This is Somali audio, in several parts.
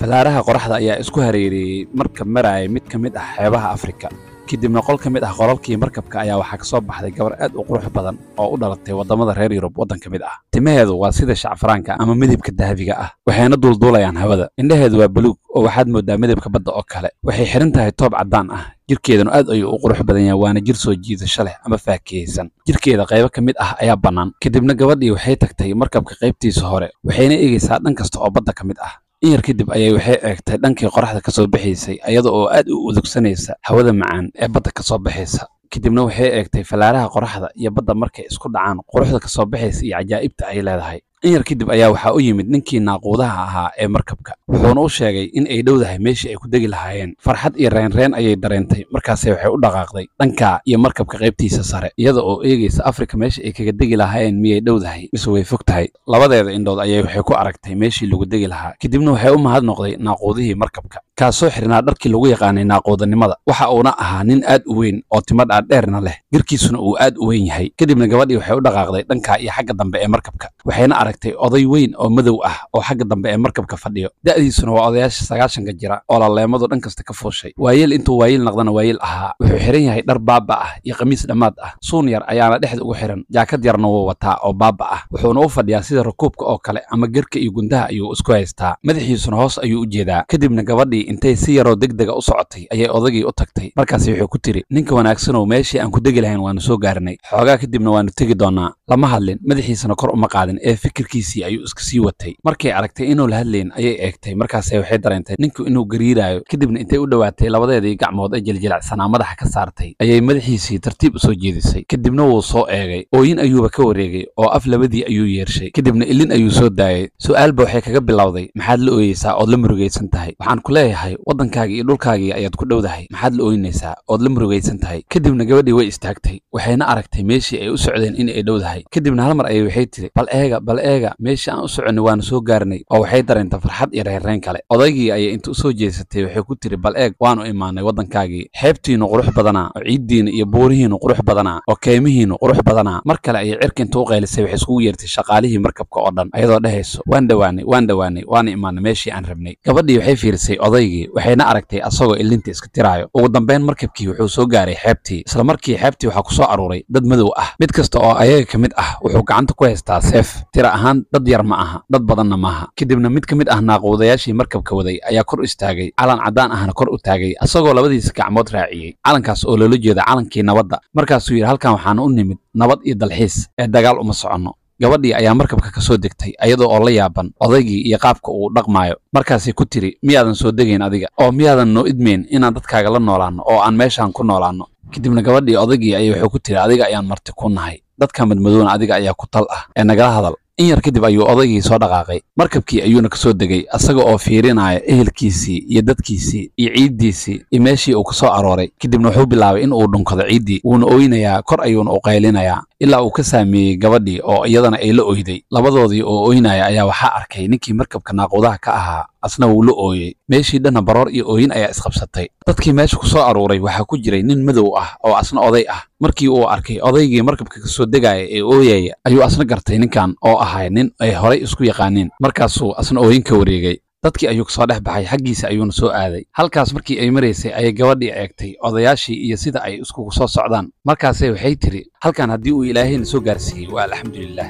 fallaaraha qoraxda ayaa isku hareereeyey markab maraya mid ka mid ah xeebaha afrika kadibna qol ka mid ah qolalkii markabka ayaa waxaa ka soo baxday gabar aad u qurux badan oo u dhalatay waddamada reer yurub waddan ka mid ah timaheedu waa sida shacfaraanka ama midabka dahabiga ah waxayna duulduulayaan hawada indhaheedu waa buluug oo waxaad mooddaa midabka badda oo kale waxay xihan tahay toob caddaan ah jirkeedanu aad ayuu u qurux badan yahay waana jir soo jiidasho leh ama faakihaysan jirkeeda qaybo ka mid ah ayaa bannaan kadibna gabadhii waxay tagtay markabka qaybtiisa hore waxayna eegaysaa dhan kasta oo badda ka mid ah in yar kadib ayay waxay eegtay dhankii qoraxda ka soo baxaysay iyada oo aad u udugsanaysa hawada macaan ee badda ka soo baxaysa kadibna waxay eegtay fallaaraha qoraxda iyo badda markay isku dhacaan quruxda ka soo baxaysa iyo cajaa'ibta ay leedahay in yar kadib ayaa waxaa u yimid ninkii naaquudaha ahaa ee markabka wuxuuna u sheegay in ay dhowdahay meeshii ay ku degi lahaayeen farxad iyo reenreen ayay dareentay markaase waxay u dhaqaaqday dhanka iyo markabka qaybtiisa sare iyada oo eegaysa afrika meesha ay kaga degi lahaayeen miyay dhowdahay mise way fog tahay labadeeda indhood ayay waxay ku aragtay meeshii lagu degi lahaa kadibna waxay u mahad noqday naaquudihii markabka kaasoo xirnaa dharkii lagu yaqaanay naaquudanimada waxa uuna ahaa nin aad u weyn oo timo dhaadheerna leh jirkiisuna uu aad u weyn yahay kadibna gabadhii waxay u dhaqaaqday dhanka iyo xagga dambe ee markabka waxayna aragtay oday weyn oo madow ah oo xagga dambe ee markabka fadhiyo da'diisuna waa odayaasha sagaashanka jira oo laleemadu dhan kasta ka fuushay waayeel intuu waayeel naqdana waayeel ahaa wuxuu xihan yahay dhar baaba ah iyo khamiis dhammaad ah suun yar ayaana dhexda ugu xihan jaakad yarna wuu wataa oo baaba ah wuxuuna u fadhiyaa sida rakuubka oo kale ama gerka iyo gundaha ayuu isku haystaa madaxiisuna hoos ayuu u jeedaa kadibna gabadhii intay si yaroo degdega u socotay ayay odagii u tagtay markaasi wuxuu ku tiri ninka wanaagsanow meeshii aan ku degi lahayn waanu soo gaarnay xoogaa kadibna waanu tegi doonaa lama hadlin madaxiisana kor uma qaadin ee fikirkiisii ayuu iska sii watay markay aragtay inuu la hadlayn ayay eegtay markaase waxay dareentay ninku inuu gariiraayo kadibna intay u dhowaatay labadeedii gacmood ee jiljilacsanaa madaxa ka saartay ayay madaxiisii tartiib u soo jeedisay kadibna wuu soo eegay ooyin ayuuba ka wareegay oo af labadii ayuu yeershay kadibna ilin ayuu soo daayay su'aalba waxay kaga bilowday maxaad la ooyeysaa ood la murugaysan tahay waxaan ku leeyahay waddankaagii iyo dhulkaagii ayaad ku dhowdahay maxaad la ooynaysaa ood la murugaysan tahay kadibna gabadhii way istaagtay waxayna aragtay meeshii ay u socdeen in ay dhowdahay kadibna hal mar ayay waxay tiri bal eega bal eega meeshii aan u soconnay waanu soo gaarnay oo waxay dareentay farxad iyo reerreen kale odaygii ayay inta u soo jeesatay waxay ku tiri bal eeg waanu imaanay waddankaagii xeebtiinnu qurux badanaa oo ciiddiinna iyo buurihiinnu qurux badanaa oo keymihiinnu qurux badanaa mar kale ayay cirka inta u qaylisay waxay iskugu yeertay shaqaalihii markabka oo dhan ayadoo dhehayso waan dhowaanay waan dhowaanay waana imaanay meeshii aan rabnay gabadhii waxay fiirisay odaygii waxayna aragtay asagoo ilinta iska tiraayo ugu dambayn markabkii wuxuu soo gaaray xeebtii isla markii xeebtii waxaa ku soo aruuray dad madow ah mid kasta oo ayaga ka mid ah wuxuu gacanta ku haystaa seef tira ahaan dad yar ma aha dad badanna maaha kadibna mid ka mid ah naaquudayaashii markabka waday ayaa kor istaagay calan caddaan ahna kor u taagay asagoo labadiisa gacmood raaciyey calankaas oo loola jeeda calankii nabadda markaasuu yidhi halkan waxaan u nimid nabad iyo dalxiis ee dagaal uma soconno gabadhii ayaa markabka ka soo degtay ayadoo oo la yaaban odaygii iyo qaabka uu dhaqmaayo markaasay ku tiri miyaadan soo degayn adiga oo miyaadan noo idmayn inaan dadkaaga la noolaanno oo aan meeshaan ku noolaanno kadibna gabadhii odaygii ayay wuxuu ku tiri adiga ayaan marti ku nahay dadka madmadowna adiga ayaa ku tal ah ee nagala hadal in yar kadib ayuu odaygii soo dhaqaaqay markabkii ayuuna ka soo degay asaga oo fiirinaya ehelkiisii iyo dadkiisii iyo ciiddiisii iyo meeshii uu ka soo arooray kadibna wuxuu bilaabay in uu dhunkado ciiddii wuuna oynayaa kor ayuuna u qaylinayaa ilaa uu ka saameeyey gabadhii oo iyadana ay la oyday labadoodii oo oynaya ayaa waxaa arkay ninkii markabka naaquudaha ka ahaa asna wuu la ooyey meeshii dhanna baroor iyo ooyin ayaa isqabsatay dadkii meesha ku soo aruuray waxaa ku jiray nin madow ah oo asna oday ah markii uu arkay odaygii markabka ka soo degaya ee ooyaya ayuu asna gartay ninkan oo ahay nin ay horay isku yaqaaneen markaasuu asna ooyin ka wareegay dadkii ayuu kasoo dhex baxay xaggiisa ayuuna soo aaday halkaas markii ay maraysay ayay gabadhii eegtay odayaashii iyo sida ay iskugu soo socdaan markaase waxay tiri halkan haddii uu ilaahayna soo gaarsiiyey waa alxamdulilaah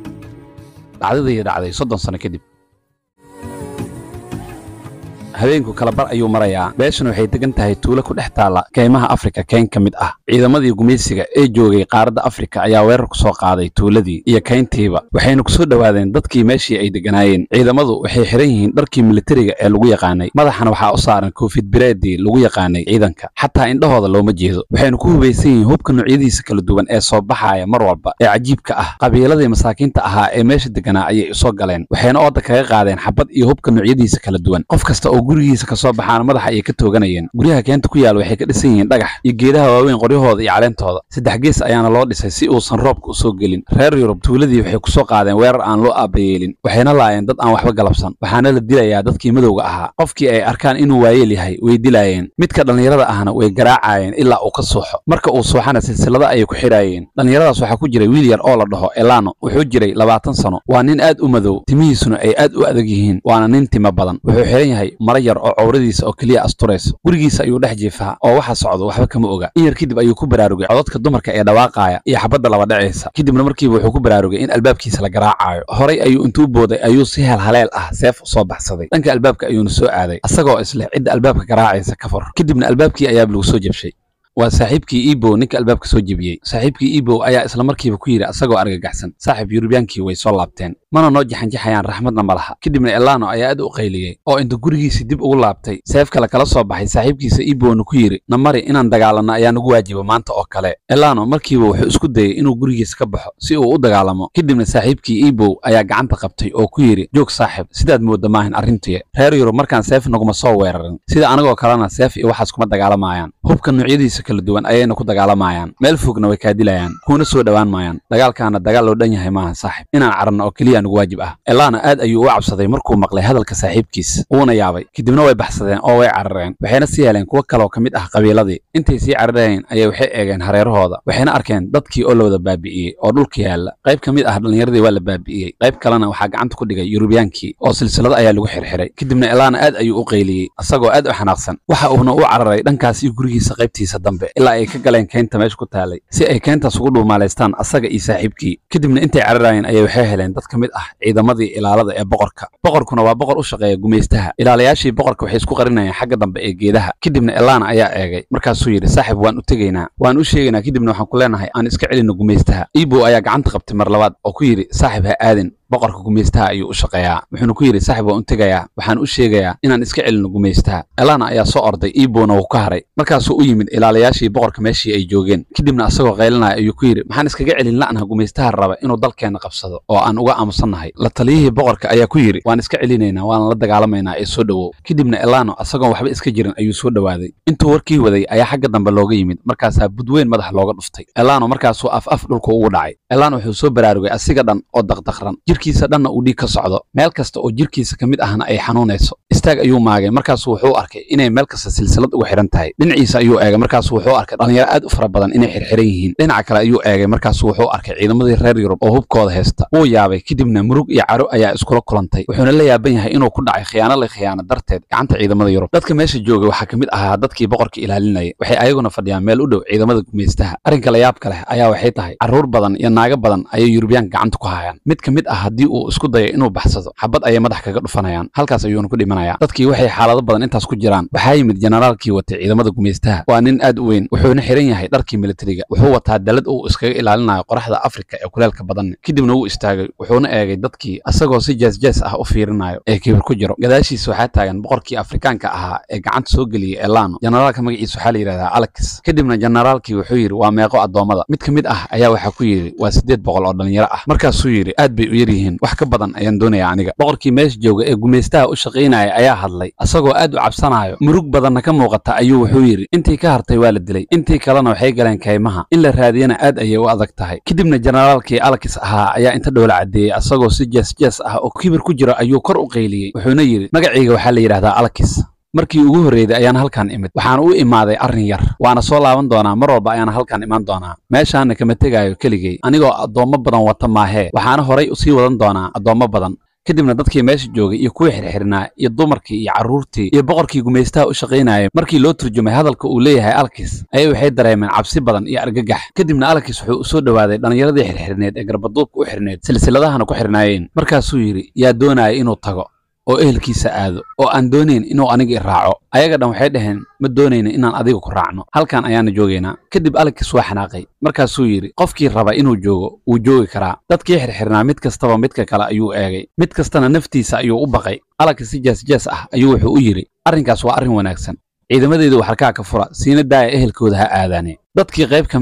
dhacdadii dhacday soddon sano kadib habeenku kala bar ayuu marayaa beeshan waxay degan tahay tuulo ku dhex taalla keymaha afrika keyn ka mid ah ciidamadii gumaysiga ee joogay qaaradda afrika ayaa weerar ku soo qaaday tuuladii iyo keyntiiba waxayna ku soo dhowaadeen dadkii meeshii ay degganaayeen ciidamadu waxay xihan yihiin dharkii militariga ee lagu yaqaanay madaxana waxaa u saaran koofid bireedii lagu yaqaanay ciidanka xataa indhahooda looma jeedo waxayna ku hubaysan yihiin hubka noocyadiisa kala duwan ee soo baxaaya mar walba ee cajiibka ah qabiiladii masaakiinta ahaa ee meesha degganaa ayay usoo galeen waxayna ooda kaga qaadeen xabad iyo hubka noocyadiisa kala duwan qof kasta oo gurigiisa kasoo baxaana madaxa ayay ka tooganayeen guryaha keenta ku yaal waxay ka dhisan yihiin dhagax iyo geedaha waaweyn qoryahooda iyo caleentooda saddex gees ayaana loo dhisay si uusan roobka usoo gelin reer yurub tuuladii waxay kusoo qaadeen weerar aan loo aabayeelin waxayna laayeen dad aan waxba galabsan waxaana la dilayaa dadkii madowga ahaa qofkii ay arkaan inuu waayeel yahay way dilaayeen midka dhallinyarada ahna way garaacayeen ilaa uu ka suuxo marka uu suuxana silsilada ayay ku xidhaayeen dhallinyaradaas waxaa ku jiray wiil yar oo la dhaho elano wuxuu jiray labaatan sano waa nin aad u madow timihiisuna ay aad u adag yihiin waana nin tima badan wuxuu xihan yahay mara yar oo cawradiisa oo keliya asturayso gurigiisa ayuu dhex jiifaa oo waxa socdo waxba kama oga in yar kadib ayuu ku baraarugay codadka dumarka ee dhawaaqaaya iyo xabadda laba dhacaysa kadibna markiiba wuxuu ku baraarugay in albaabkiisa la garaacayo horay ayuu intuu booday ayuu si halhaleel ah seef u soo baxsaday dhanka albaabka ayuuna soo aaday asagoo isleh cidda albaabka garaacaysa ka fur kadibna albaabkii ayaaba lagu soo jabshay waa saaxiibkii ebow ninka albaabka soo jebiyey saaxiibkii ebow ayaa isla markiiba ku yidhi asagoo argagaxsan saaxiib yurubyaankii way soo laabteen mana noo jaxanjaxayaan raxmadna ma laha kadibna elano ayaa aad u qayliyey oo inta gurigiisii dib ugu laabtay seef kale kala soo baxay saaxiibkiisa ebowna ku yidhi na mari inaan dagaalanno ayaa nagu waajiba maanta oo kale elano markiiba wuxuu isku dayey inuu gurigiisa ka baxo si uu u dagaalamo kadibna saaxiibkii ebow ayaa gacanta qabtay oo ku yidhi joog saaxiib sidaad moodda maahan arrintuye reer yurub markaan seef naguma soo weerarin sida anagoo kalena seef iyo waxaas kuma dagaalamayaan hubka noocyadiisa kala duwan ayayna ku dagaalamayaan meel fogna way kaa dilayaan kuuna soo dhowaan maayaan dagaalkaana dagaal loo dhan yahay maaha saaxib inaan caranno oo keliya nugu waajib ah elana aad ayuu u cabsaday markuu maqlay hadalka saaxiibkiis uuna yaabay kadibna way baxsadeen oo way carareen waxayna sii heleen kuwo kaloo ka mid ah qabiiladii intay sii carareen ayay waxay eegeen hareerahooda waxayna arkeen dadkii oo la wada baabi'iyey oo dhulka yaalla qayb ka mid ah dhallinyaradii waa la baabi'iyey qayb kalena waxaa gacanta ku dhigay yurubyaankii oo silsilado ayaa lagu xirxiray kadibna elana aad ayuu u qayliyey asagoo aad u xanaaqsan waxa uuna u cararay dhankaas iyo gurigiisa qaybtiisa dambe ilaa ay ka galeen keynta meesha ku taalay si ay keyntaas ugu dhuumaalaystaan asaga iyo saaxiibkii kadibna intay cararayeen ayay waxay heleen dad ka mid ah ciidamadii ilaalada ee boqorka boqorkuna waa boqor u shaqeeya gumaystaha ilaalayaashii boqorka waxay isku qarinayeen xagga dambe ee geedaha kadibna elana ayaa eegay markaasuu yidhi saaxib waan u tegaynaa waan u sheegaynaa kadibna waxaan ku leenahay aan iska celinno gumaystaha ibow ayaa gacanta qabtay mar labaad oo ku yidhi saaxib ha aadin boqorka gumaystaha ayuu u shaqeeyaa wuxuuna ku yidhi saaxib waan u tegayaa waxaan u sheegayaa inaan iska celinno gumaystaha elana ayaa soo orday ibowna wuu ka haray markaasuu u yimid ilaalayaashii boqorka meeshii ay joogeen kadibna asagoo qaylinaya ayuu ku yidhi maxaan iskaga celin la'naha gumaystaha raba inuu dalkeenna qabsado oo aan uga aamusannahay la taliyihii boqorka ayaa ku yidhi waan iska celinaynaa waana la dagaalamaynaa ee soo dhowow kadibna elano asagoon waxba iska jirin ayuu soo dhowaaday intuu warkii waday ayaa xagga dambe looga yimid markaasaa budweyn madax looga dhuftay elano markaasuu af af dhulka ugu dhacay elano wuxuu soo baraarugay asiga dhan oo daqdaqran jirkiisa dhanna uu dhiig ka socdo meel kasta oo jirkiisa ka mid ahna ay xanuunayso istaag ayuu maagay markaasu wuxuu arkay inay meel kasta silsilad ugu xidhan tahay dhinaciisa ayuu eegay markaasu wuxuu arkay dhallinyaro aad u fara badan inay xirxiran yihiin dhinaca kale ayuu eegay markaasu wuxuu arkay ciidamadii reer yurub oo hubkooda haysta wuu yaabay kadibna murug iyo caro ayaa iskula kulantay wuxuuna la yaaban yahay inuu ku dhacay khiyaano la khiyaano darteed gacanta ciidamada yurub dadka meesha joogay waxaa ka mid ahaa dadkii boqorka ilaalinaya waxay ayaguna fadhiyaan meel u dhow ciidamada gumaystaha arrinka la yaabka leh ayaa waxay tahay carruur badan iyo naago badan ayay yurubiyaanka gacanta ku hayaan mid ka mid ah haddii uu isku dayo inuu baxsado xabad ayay madax kaga dhufanayaan halkaas ayuuna ku dhimanayaa dadkii waxay xaalado badan intaas ku jiraan waxaa yimid jenaraalkii watay ciidamada gumaystaha waa nin aad u weyn wuxuuna xiran yahay dharkii militariga wuxuu wataa dalad uu iskaga ilaalinayo qoraxda afrika ee kuleelka badan kadibna wuu istaagay wuxuuna eegay dadkii asagoo si jeesjees ah u fiirinayo ee kibir ku jiro gadaashiisa waxaa taagan boqorkii afrikaanka ahaa ee gacanta soo geliyey elano jenaraalka magaciisa waxaa la yidhahdaa alex kadibna jenaraalkii wuxuu yidhi waa meeqo addoommada mid ka mid ah ayaa waxaa ku yidhi waa siddeed boqol oo dhallinyaro ah markaasuu yidhi aad bay u yar yihiin wax ka badan ayaan doonayaa aniga boqorkii meesha jooga ee gumaystaha u shaqaynaya ayaa hadlay asagoo aad u cabsanayo murug badanna ka muuqata ayuu wuxuu yidhi intii ka hartay waa la dilay intii kalena waxay galeen kaymaha in la raadiyana aad ayay u adag tahay kadibna jenaraalkii alakis ahaa ayaa inta dhowla caddeeyey asagoo si jees-jees ah oo kibir ku jiro ayuu kor u qayliyey wuxuuna yidhi magacayga waxaa la yidhahdaa alakis markii ugu horreeyday ayaan halkan imid waxaan u imaaday arrin yar waana soo laaban doonaa mar walba ayaan halkan imaan doonaa meeshaana kama tegaayo keligay anigoo addoommo badan wata maahee waxaana horay usii wadan doonaa addoommo badan kadibna dadkii meesha joogay iyo kuwii xirxirnaa iyo dumarkii iyo carruurtii iyo boqorkii gumaystaha u shaqaynayay markii loo turjumay hadalka uu leeyahay alkis ayay waxay dareemeen cabsi badan iyo argagax kadibna alkis wuxuu u soo dhowaaday dhallinyaradii xirxirneed ee garbaduubka u xirneed silsiladahana ku xirnaayeen markaasuu yidhi yaa doonaya inuu tago oo ehelkiisa aado oo aan doonayn inuu aniga i raaco ayaga dhan waxay dhaheen ma doonayna inaan adiga ku raacno halkan ayaana joogaynaa kadib alekis waa xanaaqay markaasuu yidhi qofkii raba inuu joogo wuu joogi karaa dadkii xirxirnaa mid kastaba midka kale ayuu eegay mid kastana naftiisa ayuu u baqay alekis si jees-jees ah ayuu wuxuu u yidhi arrinkaas waa arrin wanaagsan ciidamadeydu waxarkaa ka fura siina daaya ehelkooda ha aadaane dadkii qayb ka mid ah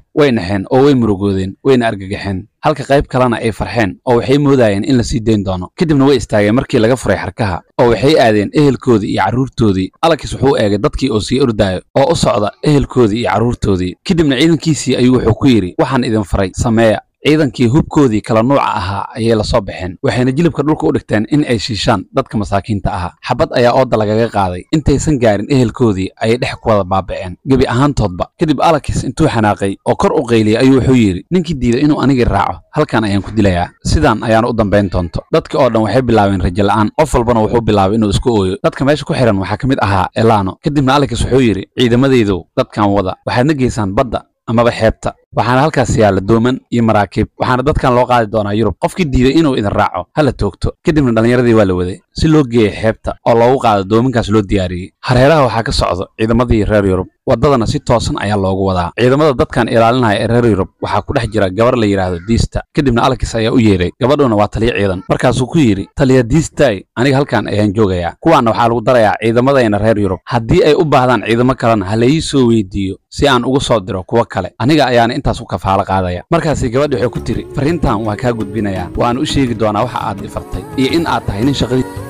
way naxeen oo way murugoodeen wayna argagaxeen halka qayb kalena ay farxeen oo waxay moodayeen in la sii dayn doono kadibna way istaageen markii laga furay xarkaha oo waxay aadeen ehelkoodii iyo carruurtoodii alakis wuxuu eegay dadkii oo sii ordaayo oo u socda ehelkoodii iyo carruurtoodii kadibna ciidankiisii ayuu wuxuu ku yidhi waxaan idin faray sameeya ciidankii hubkoodii kala nuuca ahaa ayay la soo baxeen waxayna jilibka dhulka u dhigteen in ay shiishaan dadka masaakiinta ahaa xabad ayaa ooda lagaga qaaday intaysan gaarin ehelkoodii ayay dhex ku wada baaba'een gebi ahaantoodba kadib alakis intuu xanaaqay oo kor u qayliyey ayuu wuxuu yidhi ninkii diiday inuu anigii raaco halkan ayaan ku dilayaa sidaan ayaana u dambayn doonto dadka oo dhan waxay bilaabeen rajo la'aan qof walbana wuxuu bilaabay inuu isku ooyo dadka meesha ku xihan waxaa ka mid ahaa elano kadibna alakis wuxuu yidhi ciidamadaydow dadkan wada waxaadna geysaan badda amaba xeebta waxaana halkaas yaalla dooman iyo maraakiib waxaana dadkan loo qaadi doonaa yurub qofkii diiday inuu idin raaco hala toogto kadibna dhallinyaradii waa la waday si loo geeya xeebta oo loogu qaado doominkaas loo diyaariyey hareeraha waxaa ka socdo ciidamadii reer yurub waddadana si toosan ayaa loogu wadaa ciidamada dadkan ilaalinaya ee reer yurub waxaa ku dhex jira gabar la yidhaahdo diista kadibna alakis ayaa u yeedhay gabadhuna waa taliyo ciidan markaasuu ku yidhi taliya diistay aniga halkan ayaan joogayaa kuwaanna waxaa lagu darayaa ciidamadayna reer yurub haddii ay u baahdaan ciidamo kalena ha laii soo weydiiyo si aan ugu soo diro kuwo kale aniga ayaana intaas u kafaalo qaadaya markaasi gabadhi waxay ku tiri farriintan waa kaa gudbinayaa waana u sheegi doonaa waxa aad ifartay iyo in aad tahay nin shaqadii